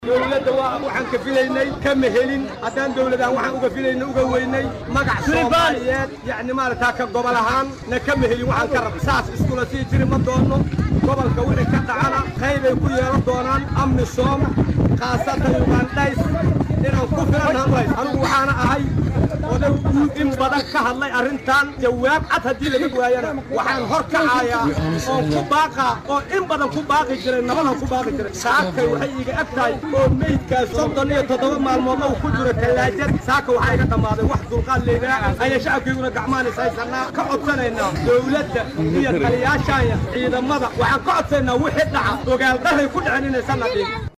dowladda waa waxaan ka filaynay kama helin haddaan dowladaan waxaan uga filaynay uga weynay magac soomaaliyeed yacni maaragtaa ka gobol ahaan na kama helin waxaan ka rab saas iskula sii jiri ma doono gobolka wixii ka dhacana qaybay ku yeelan doonaan amisom khaasatan ugandhays inaan ku filannahay anigu waxaana ahay oday guud in badan ka hadlay arrintan jawaab cad haddii laga waayana waxaan hor kacayaa oon ku baaqaa oo in badan ku baaqi jiray nabadan ku baaqi jiray saakay waxay iga eg tahay oo meydkaas soddon iyo toddoba maalmood uu ku jiro tallaajad saaka waxaa iga dhammaaday wax dulqaad leynaa ayaa shacabkayguna gacmaan is haysanaa ka codsanaynaa dowladda iyo taliyaashaaya ciidamada waxaan ka codsaynaa wixii dhaca ogaal dhahay ku dhicin inaysan nadhin